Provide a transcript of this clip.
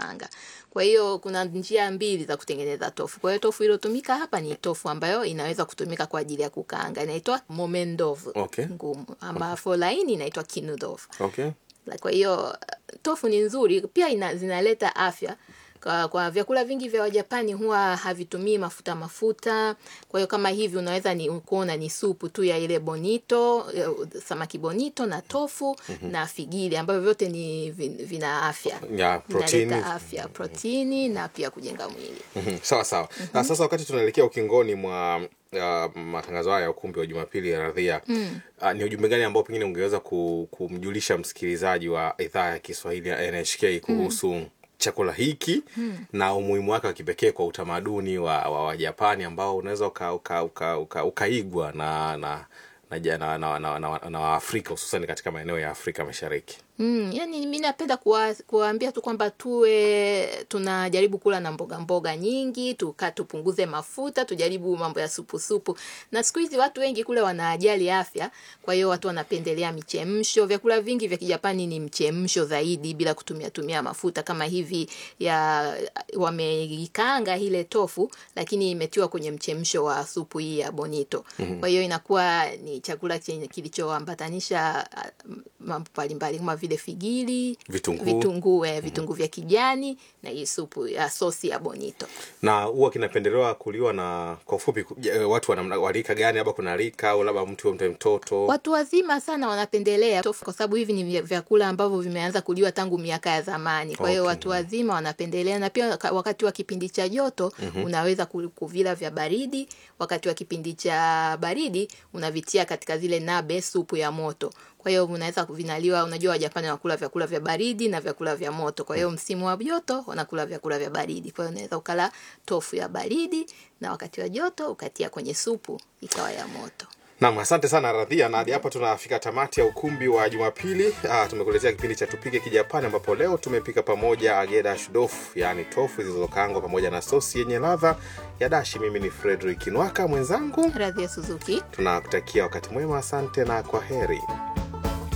kukaanga. Kwa hiyo kuna njia mbili za kutengeneza tofu. Kwa hiyo tofu iliyotumika hapa ni tofu ambayo inaweza kutumika kwa ajili ya kukaanga, inaitwa momendovu Okay. ngumu, ambapo laini inaitwa kinudovu. Okay. La- Kwa hiyo tofu ni nzuri pia ina, zinaleta afya kwa, kwa vyakula vingi vya Wajapani huwa havitumii mafuta mafuta. Kwa hiyo kama hivi unaweza ni kuona ni supu tu ya ile bonito, eh, samaki bonito na tofu na figili ambavyo vyote ni vin- vina afya. Ya, protini. Vinaleta afya, protini na pia kujenga mwili. Mhm, sawa sawa na sasa wakati tunaelekea ukingoni mwa uh, matangazo haya ya ukumbi wa jumapili ya radhia uh, ni ujumbe gani ambao pengine ungeweza ku, kumjulisha msikilizaji wa idhaa ya kiswahili ya nhk kuhusu chakula hiki na umuhimu wake wa kipekee kwa utamaduni wa, wa, wa japani ambao unaweza uka, uka, uka, uka, ukaigwa na na na, ja- na, na, na, na, na waafrika hususan katika maeneo ya afrika mashariki Mm, yani mi napenda kuwa, kuwaambia tu kwamba tuwe tunajaribu kula na mboga mboga nyingi, tuka tupunguze mafuta, tujaribu mambo ya supu supu. Na siku hizi watu wengi kule wanajali afya, kwa hiyo watu wanapendelea michemsho. Vyakula vingi vya Kijapani ni mchemsho zaidi bila kutumia tumia mafuta kama hivi ya wameikaanga ile tofu lakini imetiwa kwenye mchemsho wa supu hii ya bonito. Kwa hiyo inakuwa ni chakula chenye kilichoambatanisha ah, mambo mbalimbali kama vile figili, Vitunguu. vitunguu, eh, vitunguu vya kijani na hii supu ya sosi ya bonito. na huwa kinapendelewa kuliwa na kwa ufupi ku- je, watu wana- wa rika gani labda kuna rika au labda mtu mtu mtoto Watu wazima sana wanapendelea tofu kwa sababu hivi ni vya- vyakula ambavyo vimeanza kuliwa tangu miaka ya zamani. Kwa hiyo Okay. watu wazima wanapendelea, na pia waka- wakati wa kipindi cha joto unaweza ku- kuvila vya baridi. Wakati wa kipindi cha baridi unavitia katika zile nabe, supu ya moto. Kwa hiyo unaweza kuvinaliwa. Unajua Wajapani wanakula vyakula vya baridi na vyakula vya moto. Kwa hiyo msimu wa joto wanakula vyakula vya baridi. Kwa hiyo unaweza ukala tofu ya baridi na wakati wa joto ukatia kwenye supu ikawa ya moto. Naam, asante sana Radhia, na hadi hapa tunafika tamati ya ukumbi wa Jumapili. Ah, tumekuletea kipindi cha tupike Kijapani, ambapo leo tumepika pamoja ageda shudofu, yaani tofu zilizokaangwa pamoja na sosi yenye ladha ya dashi. Mimi ni Frederick Nwaka, mwenzangu Radhia Suzuki. tunakutakia wakati mwema. Asante na kwa heri.